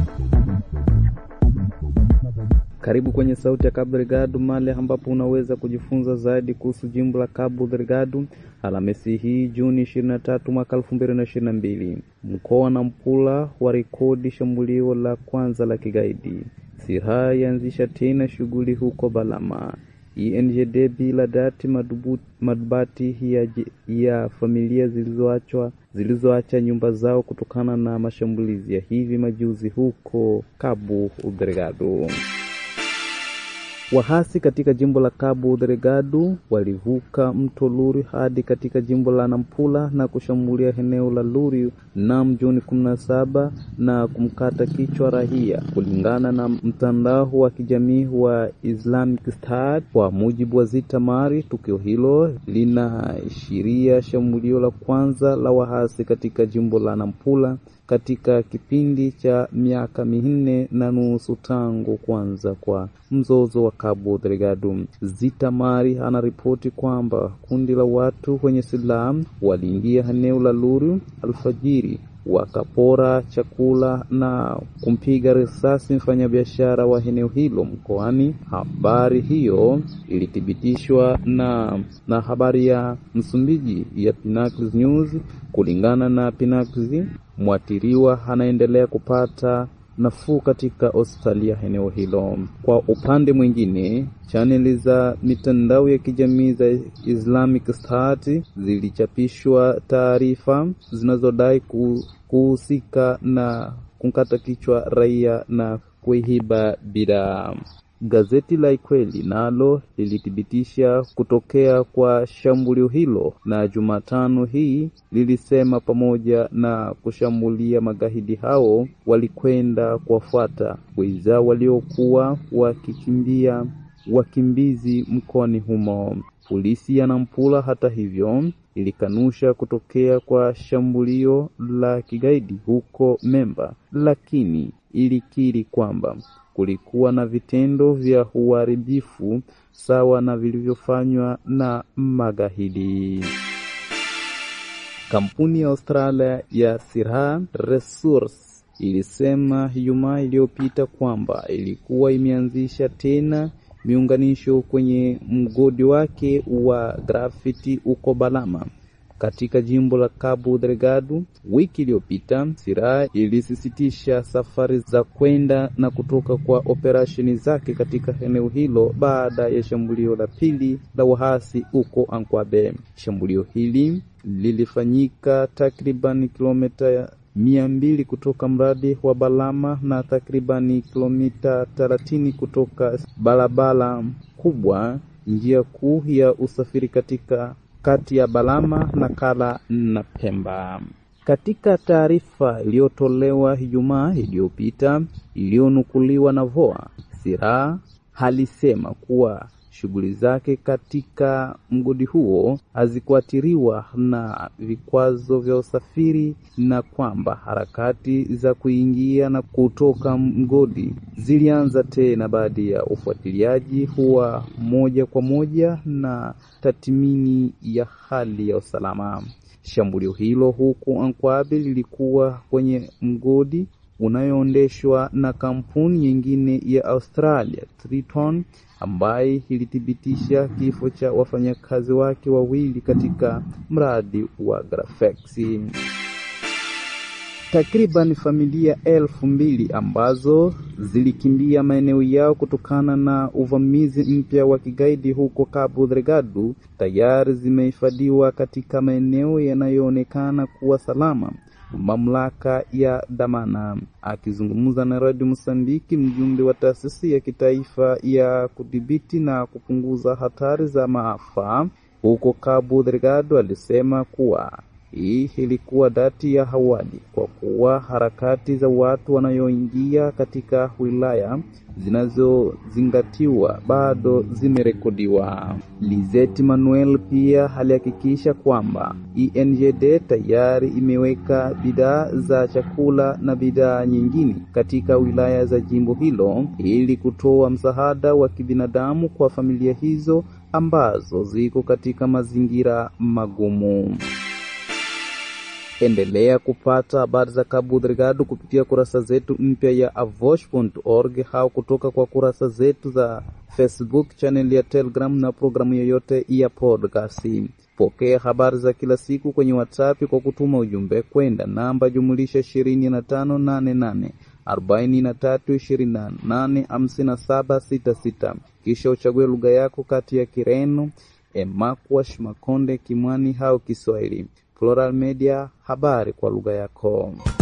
Karibu kwenye Sauti ya Cabo Delgado, male ambapo unaweza kujifunza zaidi kuhusu jimbo la Cabo Delgado. Alhamisi hii Juni 23 mwaka 2022, mkoa wa Nampula wa rekodi shambulio la kwanza la kigaidi. Siha yaanzisha tena shughuli huko Balama. INGD bila dati madubati ya, ya familia zilizoachwa zilizoacha nyumba zao kutokana na mashambulizi ya hivi majuzi huko Cabo Delgado. Wahasi katika jimbo la Cabo Delgado walivuka mto Luri hadi katika jimbo la Nampula na kushambulia eneo la Luri nam Juni 17 na kumkata kichwa raia, kulingana na mtandao wa kijamii wa Islamic State. Kwa mujibu wa Zita Mari, tukio hilo linaashiria shambulio la kwanza la wahasi katika jimbo la Nampula katika kipindi cha miaka minne na nusu tangu kuanza kwa mzozo wa Cabo Delgado. Zita Mari anaripoti kwamba kundi la watu wenye silaha waliingia eneo la Luru alfajiri wakapora chakula na kumpiga risasi mfanyabiashara wa eneo hilo mkoani. Habari hiyo ilithibitishwa na, na habari ya Msumbiji ya Pinacles News. Kulingana na Pinacles, mwathiriwa anaendelea kupata nafuu katika hospitali ya eneo hilo. Kwa upande mwingine, chaneli za mitandao ya kijamii za Islamic State zilichapishwa taarifa zinazodai kuhusika na kumkata kichwa raia na kuiba bidhaa. Gazeti la Ikweli nalo lilithibitisha kutokea kwa shambulio hilo, na Jumatano hii lilisema pamoja na kushambulia magaidi hao walikwenda kuwafuata wenzao waliokuwa wakikimbia wakimbizi mkoani humo. Polisi ya Nampula hata hivyo ilikanusha kutokea kwa shambulio la kigaidi huko Memba, lakini ilikiri kwamba kulikuwa na vitendo vya uharibifu sawa na vilivyofanywa na magaidi. Kampuni ya Australia ya Sirha Resource ilisema Ijumaa iliyopita kwamba ilikuwa imeanzisha tena miunganisho kwenye mgodi wake wa grafiti uko Balama katika jimbo la Cabo Delgado. Wiki iliyopita Sirha ilisisitisha safari za kwenda na kutoka kwa operesheni zake katika eneo hilo baada ya shambulio la pili la wahasi huko Ankwabe. Shambulio hili lilifanyika takriban kilomita mia mbili kutoka mradi wa Balama na takribani kilomita thelathini kutoka barabara kubwa, njia kuu ya usafiri katika kati ya Balama na Kala na Pemba. Katika taarifa iliyotolewa Ijumaa iliyopita iliyonukuliwa na VOA, Sirha alisema kuwa shughuli zake katika mgodi huo hazikuathiriwa na vikwazo vya usafiri na kwamba harakati za kuingia na kutoka mgodi zilianza tena baada ya ufuatiliaji wa moja kwa moja na tathmini ya hali ya usalama. Shambulio hilo huku Ankwabe lilikuwa kwenye mgodi unayoendeshwa na kampuni nyingine ya Australia Triton, ambaye ilithibitisha kifo cha wafanyakazi wake wawili katika mradi wa Grafex. Takriban familia elfu mbili ambazo zilikimbia maeneo yao kutokana na uvamizi mpya wa kigaidi huko Cabo Delgado tayari zimehifadhiwa katika maeneo yanayoonekana kuwa salama. Mamlaka ya Damana. Akizungumza na Radio Msambiki, mjumbe wa taasisi ya kitaifa ya kudhibiti na kupunguza hatari za maafa huko Cabo Delgado alisema kuwa hii ilikuwa dati ya awali kwa kuwa harakati za watu wanayoingia katika wilaya zinazozingatiwa bado zimerekodiwa. Lizette Manuel pia alihakikisha kwamba INGD tayari imeweka bidhaa za chakula na bidhaa nyingine katika wilaya za jimbo hilo ili kutoa msaada wa kibinadamu kwa familia hizo ambazo ziko katika mazingira magumu. Endelea kupata habari za Cabo Delgado kupitia kurasa zetu mpya ya avosh.org au kutoka kwa kurasa zetu za Facebook, channel ya Telegram na programu yoyote ya podcast. Pokea habari za kila siku kwenye WhatsApp kwa kutuma ujumbe kwenda namba jumulisha ishirini na tano nane nane arobaini na tatu ishirini na nane hamsini na saba sita sita. Kisha uchague lugha yako kati ya Kireno, Emakwash, Makonde, Kimwani au Kiswahili. Plural Media, habari kwa lugha yako.